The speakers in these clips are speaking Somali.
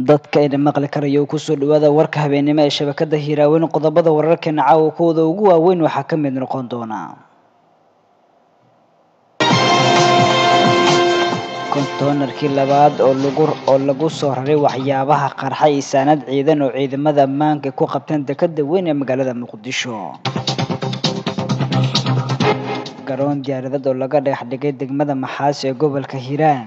dadka ina maqli karayo kusoo dhawaada warka habeennimo ee shabakada hiiraaweyn qodobada wararkeena caawa kuwooda ugu waaweyn waxaa ka mid noqon doona kontoonarkii labaad oo lagu oo lagu soo raray waxyaabaha qarxa isaanad ciidan oo ciidamada ammaanka ku qabteen dekada weyn ee magaalada muqdisho garoon diyaaradeed oo laga dhex dhigay degmada maxaas ee gobolka hiiraan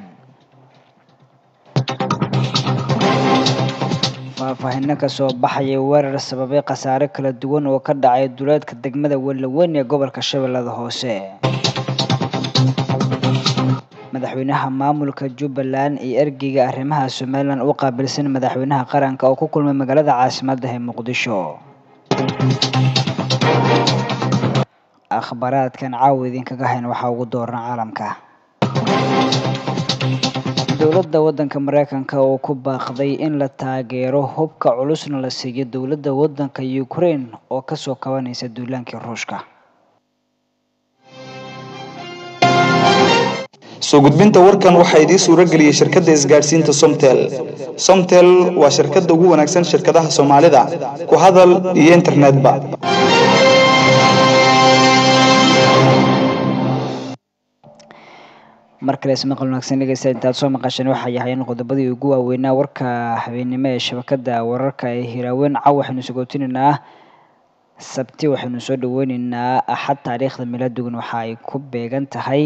faahfaahino kasoo baxaya weerar sababay khasaare kala duwan oo ka dhacay duleedka degmada wellaweyn ee gobolka shabeellada hoose madaxweynaha maamulka jubbaland iyo ergeyga arrimaha somalilan u qaabilsan madaxweynaha qaranka oo ku kulmay magaalada caasimadda ee muqdisho akhbaaraadkan caawa idinkaga hayn waxaa ugu dooran caalamka dowladda waddanka mareykanka oo ku baaqday in la taageero hubka culusna la siiyo dowladda waddanka ukraine oo kasoo kabanaysa duulaankii ruushka soo gudbinta warkan waxaa idiin suuro geliyey shirkadda isgaadhsiinta somtel somtel waa shirkadda ugu wanaagsan shirkadaha soomaalida ku hadal iyo internetba mar kale ismaqal wanaagsan dhegeysta intaad soo maqasheen waxay ahaayeen qodobadii ugu waaweynaa warka habeennimo ee shabakada wararka ee hiraaweyn caw waxaynu sagootineynaa sabti waxaynu soo dhaweyneynaa axad taariikhda milaadugan waxa ay ku beegan tahay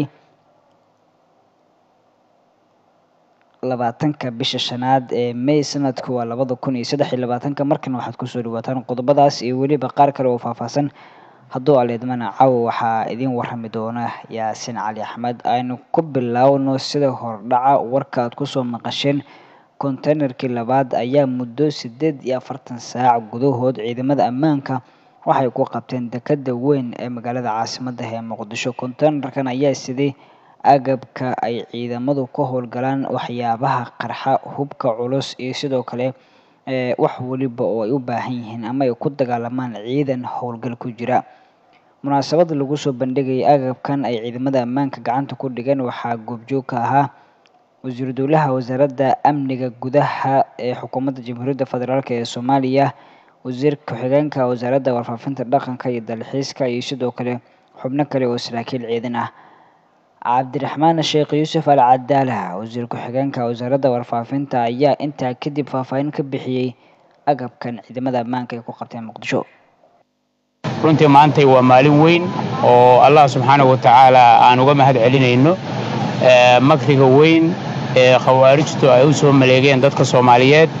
labaatanka bisha shanaad ee may sanadku waa labada kun iyo saddex iyo labaatanka markana waxaad kusoo dhawaataan qodobadaas iyo weliba qaar kale oo faahfaahsan hadduu aleedmana caawa waxaa idiin warami doona yaasiin cali axmed aynu ku bilaawno sida hordhaca warka aad kusoo maqasheen konteynerkii labaad ayaa muddo sideed iyo afartan saac gudahood ciidamada ammaanka waxay ku qabteen dekada weyn ee magaalada caasimadda ee muqdisho konteynerkan ayaa siday agabka ay ciidamadu ka howlgalaan waxyaabaha qarxa hubka culus iyo sidoo kale wax weliba oo ay u baahan yihiin ama ay ku dagaalamaan ciidan howlgal ku jira munaasabada lagu soo bandhigayay agabkan ay ciidamada ammaanka gacanta ku dhigeen waxaa goobjoog ka ahaa wasiiru dowlaha wasaaradda amniga gudaha ee xukuumadda jamhuuriyadda federaalk ee soomaaliya wasiir ku-xigeenka wasaaradda warfaafinta dhaqanka iyo dalxiiska iyo sidoo kale xubno kale oo saraakiil ciidan ah cabdiraxmaan sheekh yuusuf al cadaala wasiir ku-xigeenka wasaaradda warfaafinta ayaa intaa kadib faahfaahin ka bixiyey agabkan ciidamada ammaanka ay ku qabteen muqdisho runtii maantay waa maalin weyn oo allah subxaana wa tacaala aan uga mahad celinayno makriga weyn ee khawaarijtu ay u soo maleegeen dadka soomaaliyeed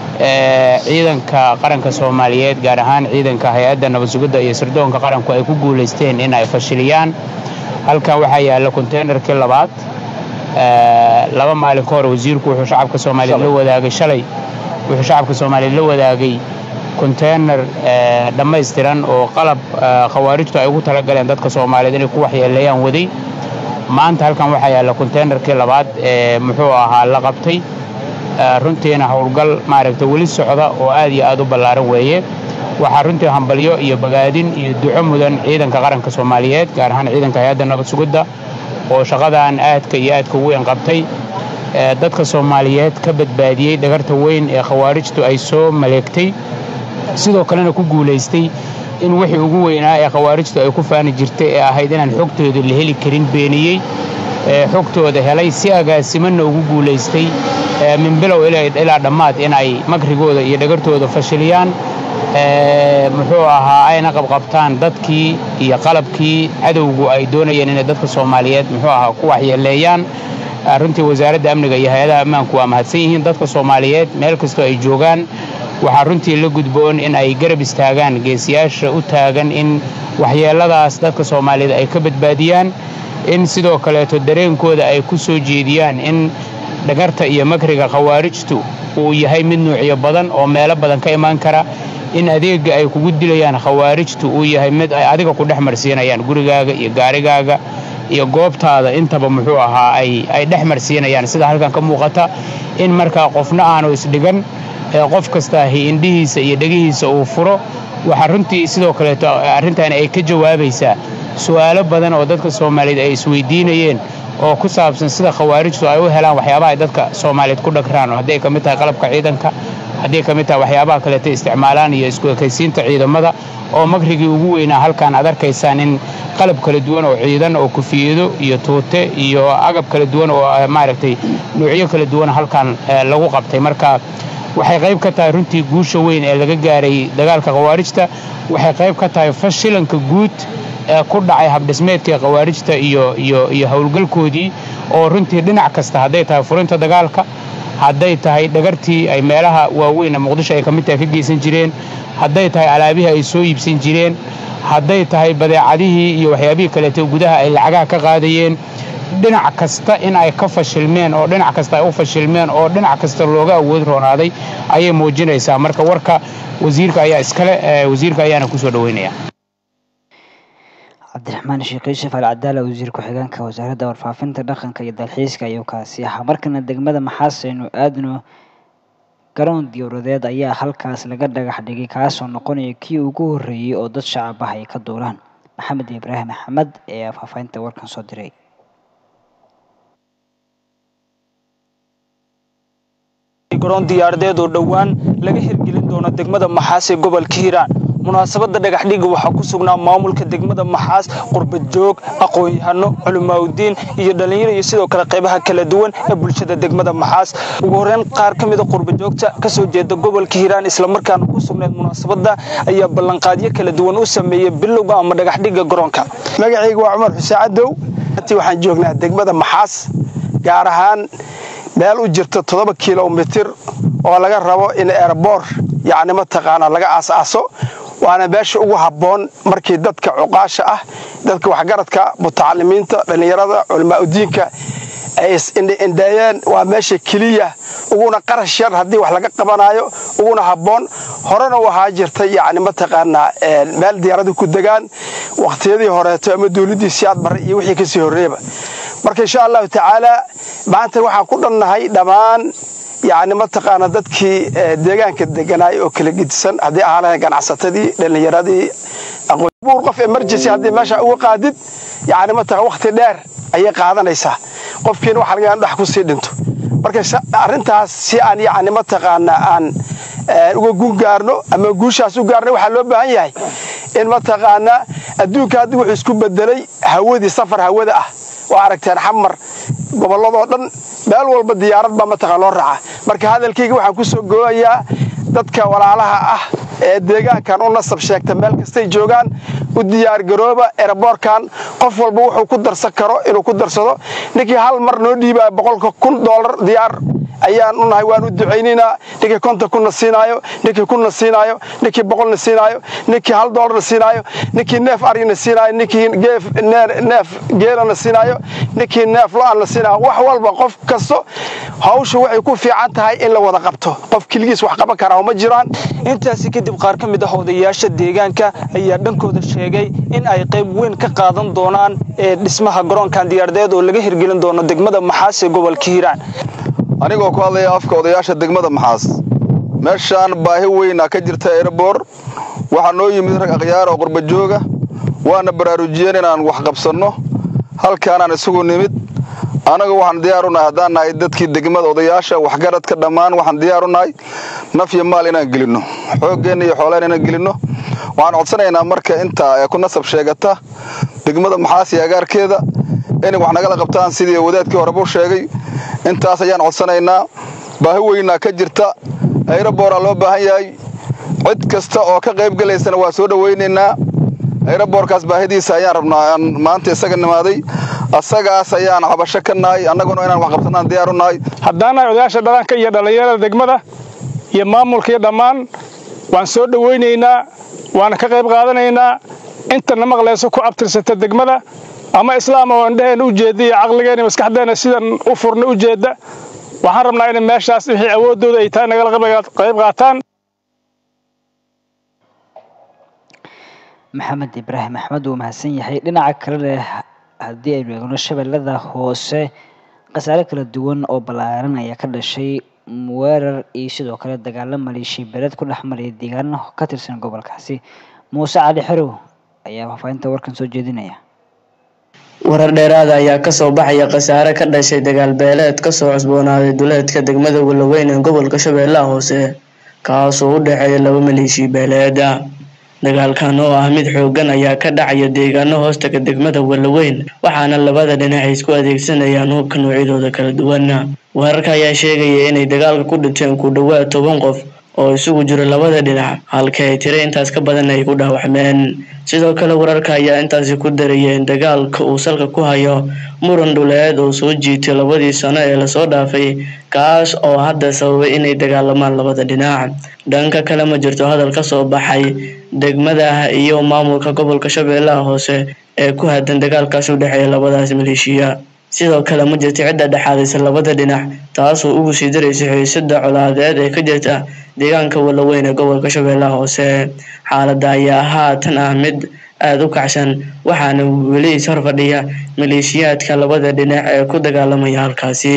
ciidanka qaranka soomaaliyeed gaar ahaan ciidanka hay-adda nabadsugidda iyo sirdoonka qaranku ay ku guulaysteen in ay fashiliyaan halkan waxaa yaalla konteynerkii labaad laba maalin ka hor wasiirku wuxuu shacabka soomaaliyeed la wadaagay shalay wuxuu shacabka soomaaliyeed la wadaagay konteyner dhammaystiran oo qalab khawaarijtu ay ugu talagaleen dadka soomaaliyeed inay ku waxyeeleeyaan waday maanta halkan waxaa yaalla konteynerkii labaad ee muxuu ahaa la qabtay runtiina howlgal maaragta weli socda oo aad iyo aad u ballaaran weeye waxaa runtii hambalyo iyo bagaadin iyo duco mudan ciidanka qaranka soomaaliyeed gaar ahaan ciidanka hay-adda nabad sugidda oo shaqadan aadka iyo aadka weyn qabtay dadka soomaaliyeed ka badbaadiyey dhagarta weyn ee khawaarijtu ay soo maleegtay sidoo kalena ku guulaystay in wixii ugu weynaa ee khawaarijtu ay ku faani jirtay ee ahayd inaan xogtooda la heli karin beeniyey xogtooda helay si agaasimanna ugu guulaystay min bilow ilaa dhammaad in ay makrigooda iyo dhagartooda fashiliyaan muxuu ahaa ayna qabqabtaan dadkii iyo qalabkii cadowgu ay doonayeen inay dadka soomaaliyeed muxuu ahaa ku waxyeeleeyaan runtii wasaaradda amniga iyo hay-adaha ammaanku waa mahadsan yihiin dadka soomaaliyeed meel kastoo ay joogaan waxaa runtii la gudboon in ay garab istaagaan geesiyaasha u taagan in waxyeelladaas dadka soomaaliyeed ay ka badbaadiyaan in sidoo kaleeto dareenkooda ay ku soo jeediyaan in dhagarta iyo makriga khawaarijtu uu yahay mid nuucyo badan oo meelo badan ka imaan kara in adeegga ay kugu dilayaan khawaarijtu uu yahay mid ay adiga ku dhex marsiinayaan gurigaaga iyo gaarigaaga iyo goobtaada intaba muxuu ahaa ay dhex marsiinayaan sida halkan ka muuqata in markaa qofna aanu isdhigan qof kasta indhihiisa iyo dhegihiisa uu furo waxaa runtii sidoo kaleeto arrintan ay ka jawaabaysaa su'aalo badan oo dadka soomaaliyeed ay isweydiinayeen oo ku saabsan sida khawaarijtu ay u helaan waxyaabaha ay dadka soomaaliyeed ku dhagraan hadday ka mid tahay qalabka ciidanka hadday ka mid tahay waxyaabaha kaleeto isticmaalaan iyo isku ekaysiinta ciidamada oo makrigii ugu weynaa halkaan aad arkaysaan in qalab kala duwan oo ciidan oo kufiyado iyo tuute iyo agab kala duwan oo maaragtay nuucyo kala duwan halkaan lagu qabtay marka waxay qayb ka tahay runtii guusha weyn ee laga gaaray dagaalka khawaarijta waxay qayb ka tahay fashilanka guud ee ku dhacay habdhismeedkii khawaarijta iyo iyo iyo howlgalkoodii oo runtii dhinac kasta hadday tahay furinta dagaalka hadday tahay dhagartii ay meelaha waaweyn muqdisho ay ka mid tahay ka geysan jireen hadday tahay alaabihii ay soo iibsan jireen hadday tahay badeecadihii iyo waxyaabihii kaleeto gudaha ay lacagaha ka qaadayeen dhinac kasta in ay ka fashilmeen oo dhinac kasta ay u fashilmeen oo dhinac kasta looga awood roonaaday ayay muujinaysaa marka warka wasiirka ayaa iskale wasiirka ayaana kusoo dhaweynaya cabdiraxmaan sheekh yuusuf al cadaala wasiir ku-xigeenka wasaaradda warfaafinta dhaqanka iyo dalxiiska ayuu kaasi ahaa markana degmada maxaas aynu aadno garoon diyowradeed ayaa halkaas laga dhagax dhigay kaasoo noqonaya kii ugu horreeyey oo dad shacab ah ay ka duulaan maxamed ibraahim axmed ee faahfaahinta warkan soo diray garoon diyaaradeed oo dhowaan laga hirgelin doono degmada maxaas ee gobolka hiiraan munaasabadda dhagaxdhigga waxaa ku sugnaa maamulka degmada maxaas qurbajoog aqoon-yahano culimaaudiin iyo dhallinyaro iyo sidoo kale qaybaha kala duwan ee bulshada degmada maxaas ugu horreyn qaar ka mida qurbajoogta ka soo jeeda gobolka hiiraan islamarkaana ku sugnayd munaasabadda ayaa ballanqaadyo kala duwan u sameeyey bilowga ama dhagaxdhigga garoonka magacayga waa cumar xuseen cadow waxaan joognaa degmada maxaas gaar ahaan meel u jirta toddoba kilomitir oo laga rabo in erbor yacni mataqaanaa laga aas-aaso waana meesha ugu habboon markii dadka cuqaasha ah dadka waxgaradka mutacalimiinta dhallinyarada culimaauddiinka ay is-indheeyeen waa meesha keliya uguna qarash yar haddii wax laga qabanaayo uguna habboon horena u ahaa jirtay yacni mataqaanaa meel diyaaradu ku degaan wakhtiyadii horeeto ama dawladdii siyaad barre iyo wixii kasii horreeyaba marka insha allahu tacaala maanta waxaan ku dhannahay dhammaan yacni mataqaana dadkii deegaanka deganaay oo kala gedisan haddii ahaa lahayn ganacsatadii dhallinyaradii buur qof emergency haddii meesha uga qaadid yacni mataqan wakhti dheer ayay qaadanaysaa qofkiina waxa laga yaaba dhax ku sii dhinto marka arrintaas si aan yacni mataqaana aan uga gun gaarno ama guushaas u gaarno waxaa loo baahan yahay in mataqaana adduunka haddi wuxuu isku bedelay hawadii safar hawada ah waa aragteen xamar gobolladoo dhan meel walba diyaarad baa mataqaan loo raaca marka hadalkayga waxaan ku soo gooyayaa dadka walaalaha ah ee deegaankan u nasab sheegta meel kastay joogaan u diyaargarooba eraboorkan qof walba wuxuu ku darsan karo inuu ku darsado ninkii hal mar noo dhiibaya boqolka kun doolar diyaar ayaan u nahay waan u ducaynaynaa ninkii konton kunna siinaayo ninkii kunna siinaayo ninkii boqolna siinaayo ninkii hal doolarna siinaayo ninkii neef arigna siinaayo ninkii neef geelana siinaayo ninkii neef lo-aanna siinaayo wax walba qof kasto hawsha waxay ku fiican tahay in la wada qabto qof keligiis wax qaban karaa ma jiraan intaasi kadib qaar ka mid ah odayaasha deegaanka ayaa dhankooda sheegay in ay qayb weyn ka qaadan doonaan ee dhismaha garoonkan diyaaradeed oo laga hirgelin doono degmada maxaas ee gobolka hiiraan anigoo ku hadlaya afka odayaasha degmada maxaas meeshaan baahi weyna ka jirta erebor waxaa noo yimid rag akhyaar oo qurbajooga waana baraarujiyeen inaan wax qabsanno halkaanaan isugu nimid annaga waxaan diyaar u nahay haddaan nahay dadkii degmada odayaasha waxgaradka dhammaan waxaan diyaar u nahay naf iyo maal inaan gelinno xooggeenna iyo xoolaan inaan gelinno waxaan codsanaynaa marka intaa ee ku nasab sheegata degmada maxaas iyo agaarkeeda inay wax nagala qabtaan sidii wadaadkii horeba u sheegay intaas ayaan codsanaynaa baahi weynaa ka jirta ayraboraa loo baahan yahay cid kasta oo ka qayb gelaysana waa soo dhowaynaynaa ayraboorkaas baahidiisa ayaan rabnaa aan maanta isaga nimaaday asagaas ayaan cabasho ka nahay annaguna inaan wax qabsanaan diyaar u nahay haddaanahay odayaasha dhalanka iyo dhallinyarada degmada iyo maamulka iyo dhammaan waan soo dhowaynaynaa waana ka qayb qaadanaynaa intana maqlayso ku abtirsata degmada ama islaam oo indhaheenna u jeedda iyo caqligeenna maskaxdeenna sidan u furna u jeedda waxaan rabnaa inay meeshaas wixii awooddooda ay tahay nagala qayb qaataan maxamed ibraahim axmed wuu mahadsan yahay dhinaca kalena haddii aynu eegno shabeellada hoose khasaare kala duwan oo ballaaran ayaa ka dhashay weerar iyo sidoo kale dagaalo maleeshiya beeleed ku dhex maraya deegaano ka tirsan gobolkaasi muuse cali xerow ayaa faahfaahinta warkan soo jeedinaya warar dheeraada ayaa kasoo baxaya khasaare ka dhashay dagaal beeleed kasoo cusboonaaday duleedka degmada walaweyn ee gobolka shabeellaha hoose kaasoo u dhexeeya laba maleeshiya beeleeda dagaalkan oo ah mid xoogan ayaa ka dhacaya deegaano hoostaga degmada walaweyn waxaana labada dhinac ay isku adeegsanayaan hubka noocyadooda kala duwan wararka ayaa sheegaya inay dagaalka ku dhinteen ku dhawaad toban qof oo isugu jiro labada dhinac halka ay tiro intaas ka badan ay ku dhaawacmeen sidoo kale wararka ayaa intaasi ku daraya in dagaalka uu salka ku hayo muran dhuleed oo soo jiitay labadii sano ee lasoo dhaafay kaas oo hadda sababay inay dagaalamaan labada dhinac dhanka kale ma jirto hadal kasoo baxay degmada iyo maamulka gobolka shabeellaha hoose ee ku hadan dagaalkaas u dhexeeya labadaas maleeshiya sidoo kale ma jirto cidda dhexaadaysa labada dhinac taasoo ugu sii daraysa xiisada colaadeed ee ka jirta deegaanka walaweyn ee gobolka shabeellaha hoose xaaladda ayaa haatan ah mid aada u kacsan waxaana weli is horfadhiya maleeshiyaadka labada dhinac ee ku dagaalamaya halkaasi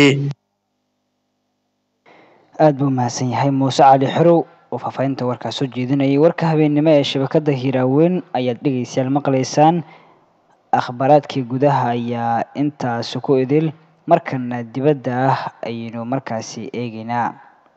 aada buu mahadsan yahay muuse cali xerow oo faahfaahinta warkaas soo jeedinayay warka habeennimo ee shabakada hiiraaweyn ayaad dhegeystayaal maqlaysaan akhbaaraadkii gudaha ayaa intaasi ku idil markana dibadda ah ayaynu markaasi eegeynaa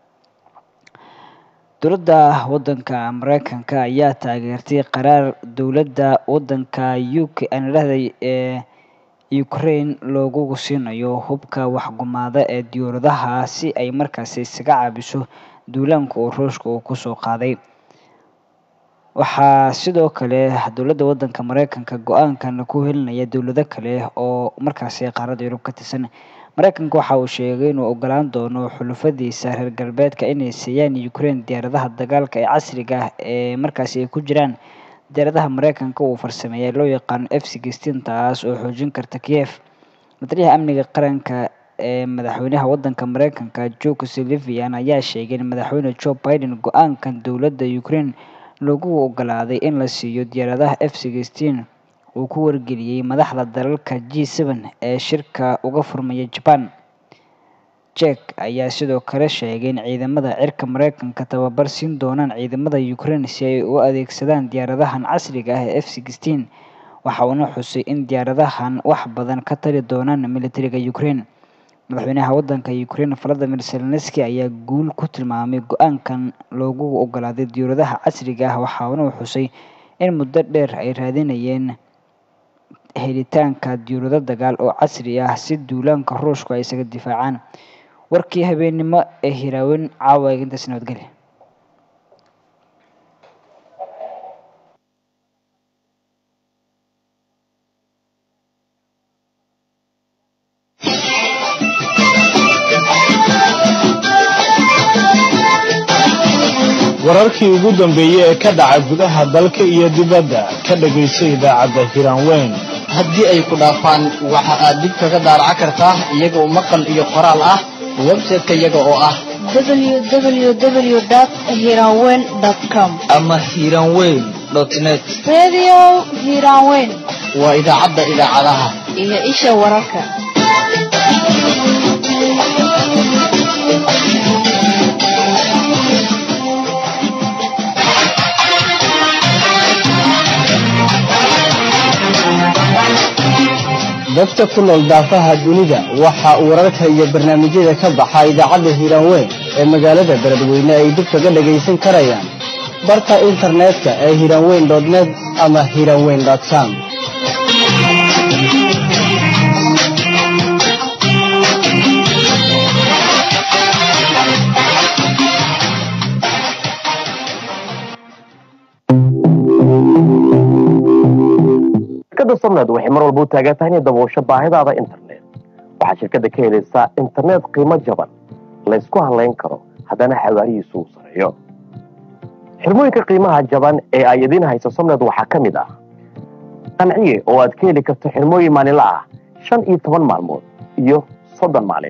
dowladda waddanka mareykanka ayaa taageertay qaraar dowladda waddanka u k aan idhahday ee ukraine loogu siinayo hubka waxgumaada ee diyaaradaha si ay markaasi isaga caabiso duulaanka oo ruushka uu kusoo qaaday waxaa sidoo kale dowladda waddanka mareykanka go-aankan ku helinaya dowlado kale oo markaasi qaaradda yurub ka tirsan mareykanka waxa uu sheegay inuu ogolaan doono xulufadiisa reer galbeedka inay siiyaan ukraine diyaaradaha dagaalka ee casriga ah ee markaasi ay ku jiraan diyaaradaha mareykanka uu farsameeyay loo yaqaano f sixteen taas oo xoojin karta kiev mataliyaha amniga qaranka ee madaxweynaha waddanka mareykanka joe silivian ayaa sheegay in madaxweyne joe biden go-aankan dowladda ukraine lagu ogolaaday in la siiyo diyaaradaha f sixteen uu ku wargeliyey madaxda dalalka g seven ee shirka uga furmaya jaban jek ayaa sidoo kale sheegay in ciidamada cirka mareykanka tababar siin doonaan ciidamada ukraine si ay u adeegsadaan diyaaradahan casriga ah ee f sixteen waxa uuna xusay in diyaaradahan wax badan ka tali doonaan militariga ukraine madaxweynaha waddanka ukraine valadimir zelenski ayaa guul ku tilmaamay go-aankan loogu ogolaaday diyaaradaha casriga ah waxaana uu xusay in muddo dheer ay raadinayeen helitaanka diyaarado dagaal oo casri ah si duulaanka ruushku ay isaga difaacaan warkii habeennimo ee hiraaweyn caawa eegintaas nabadgelya wararkii ugu dambeeyey ee ka dhaca gudaha dalka iyo dibadda ka dhegayso idaacadda hiraanweyn haddii ay ku dhaafaan waxa aad dib kaga daaraca kartaa iyagoo maqal iyo qoraal ah website-ka iyaga oo ah www.hiranweyn.com ama hiranweyn net Radio Hiranweyn waa idaacadda idaacadaha iyo isha wararka. dadka ku nool daafaha dunida waxa uu wararka iyo barnaamijyada ka baxa idaacadda hiiraanweyn ee magaalada beledweyne ay dib kaga dhagaysan karayaan barka internetka ee hiiraanweyn net ama hiiraanweyn com shirkadda somned waxay mar walba u taagan tahay inay daboosho baahidaada internet waxaad shirkadda ka helaysaa internet qiimo jaban laysku halayn karo haddana xawaarihiisu uu sareeyo xirmooyinka qiimaha jaban ee ay idiin hayso somned waxaa ka mid ah qanciye oo aad ka heli karto xirmooyin maalinla ah shan iyo toban maalmood iyo soddon maalin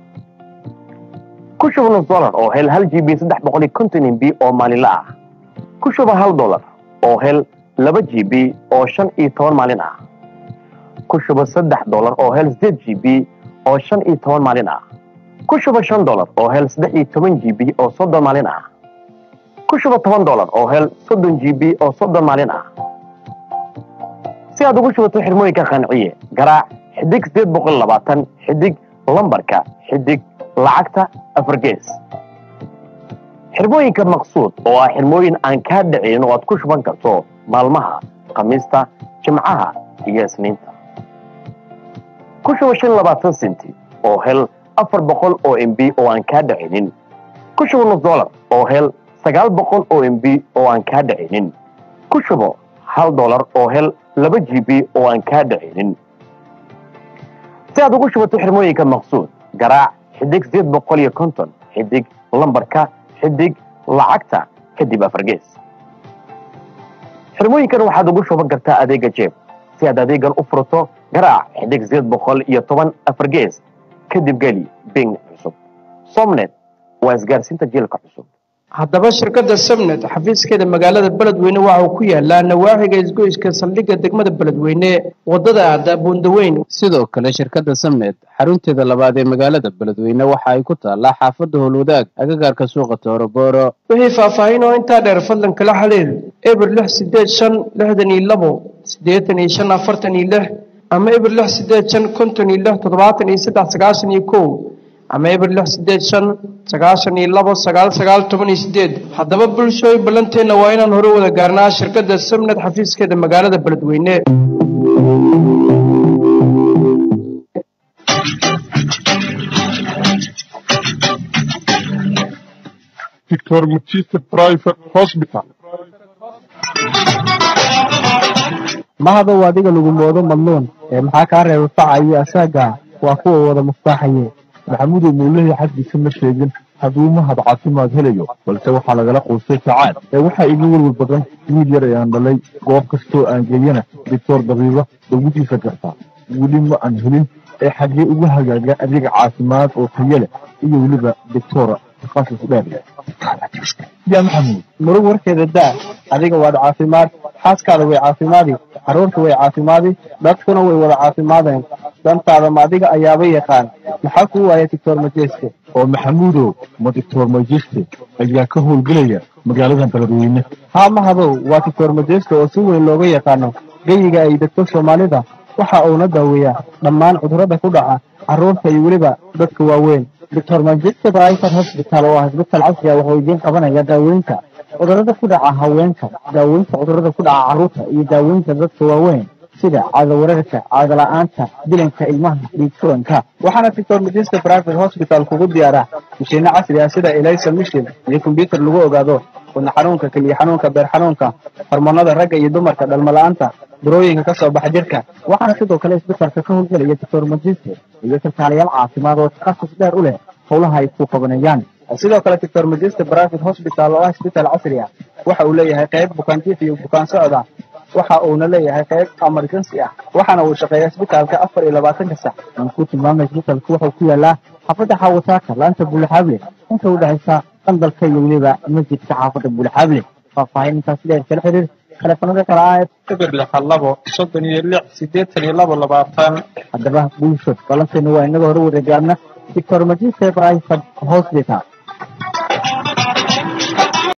ku shuba nus dolar oo hel hal g b saddex boqol iyo konton mb oo maalinla ah ku shuba hal dolar oo hel laba g b oo shan iyo toban maalin ah ku shubo saddex dolar oo hel sideed g b oo shan iyo toban maalin ah ku shuba shan dolar oo hel saddex iyo toban g b oo soddon maalin ah ku shuba toban dolar oo hel soddon g b oo soddon maalin ah si aad ugu shubato xirmooyinka qanciye garaac xidig sideed boqol labaatan xidig lambarka xidig lacagta afar gees xirmooyinka maqsuud oo ah xirmooyin aan kaa dhicin oo aad ku shuban karto maalmaha khamiista jimcaha iyo isniinta ku shuba shan labaatan senti oo hel afar boqol oo m b oo aan kaa dhicinin ku shuba nus dolar oo hel sagaal boqol oo m b oo aan kaa dhicinin ku shubo hal dolar oo hel laba g b oo aan kaa dhicinin si aad ugu shubato xirmooyinka maqsuud garaac xidig sideed boqol iyo konton xidig lambarka xidig lacagta kadib afar gees xirmooyinkan waxaad ugu shuban kartaa adeega jeeb si aad adeegan u furto garaac xidig sideed boqol iyo toban afar gees kadib geli bing cusub somnet waa isgaarsiinta jiilka cusub haddaba shirkadda samnet xafiiskeeda magaalada beledweyne waxa uu ku yaalaa nawaaxiga isgoyska saldhigga degmada beledweyne wadada aada buundaweyn sidoo kale shirkadda samnet xarunteeda labaad ee magaalada beledweyne waxa ay ku taallaa xaafadda howlwadaag agagaarka suuqa toorobooro wixii faahfaahin oo intaa dheer fadlan kala xiriir eber lix sideed shan lixdan iyo labo siddeetan iyo shan afartan iyo lix ama eber lix sideed shan konton iyo lix toddobaatan iyo saddex sagaashan iyo kow ama eber lix sideed shan sagaashan iyo labo sagaal sagaal toban iyo sideed haddaba bulshooy ballanteenna waa inaan hore wada gaarnaa shirkadda samnad xafiiskeeda magaalada beledweyne Victor Mutiste Private Hospital. mahadow adiga lagu moodo madluun ee maxaa kaa reeba facayo asaaga waa kuwa wada mustaaxaye maxamudow muulahii xaggiisa ma sheegin hadduu mahad caafimaad helayo balse waxaa lagala quustay sacaad ee waxaa iga welwel badan wiil yar ayaan dhalay goob kastoo aan geeyana doctor dabiiba dawadiisa gartaa weli ma aan helin ee xaggee uga hagaaga adeega caafimaad oo tayo leh iyo weliba doctora takhasus dheer leh yaa maxamuud murug warkeeda daa adiga waad caafimaad xaaskaada way caafimaadi carruurta way caafimaadi dadkuna way wada caafimaadeen dantaada ma adiga ayaaba yaqaan maxaa kuu waaya doctor majeske oo maxamuudow ma doctor majeste ayaa ka howlgelaya magaaladan beledweyne haa mahadow waa doctor majeske oo si weyn looga yaqaano geyiga ay degto soomaalida waxa uuna daaweeyaa dhammaan cudurrada ku dhaca carruurta iyo weliba dadka waaweyn doctor manchester private hospital oo ah isbital casri ah wuxuu idiin qabanaya daaweynta cudurrada ku dhaca haweenka daaweynta cudurrada ku dhaca carruurta iyo daaweynta dadka waaweyn sida caadawararka caadala-aanta dilanka ilmaha dhiig furanka waxaana doctor manchester private hospital kugu diyaara mashiino casri ah sida elisa mission iyo kombyutar lagu ogaado wadna xanuunka keliya xanuunka beer xanuunka hormoonada ragga iyo dumarka dhalmala'aanta burooyinka ka soo baxa jirka waxaana sidoo kale isbitalka ka howlgelaya doctor manchester iyo kalkaalayaal caafimaad oo takhasus dheer u leh howlaha ay ku qabanayaan sidoo kale doctor manchester private hospital oo ah isbital casri ah waxa uu leeyahay qayb bukaanjiif iyo bukaan socda waxa uuna leeyahay qayb emergency ah waxaana uu shaqeeya isbitaalka afar iyo labaatanka sac aan ku tilmaamay isbitalku wuxuu ku yaalaa xaafadda xawataaka laanta buulaxaable inta u dhexaysa qandalka iyo weliba masjidka xaafadda buulaxaable faahfaahin intaas dheer kala xiriir telefonada kale ah eber lixan labo soddon iyo lix siddeetan iyo labo labaatan haddaba bulsho balanteena waa inaga hore wada gaarna doctor majiste private hospital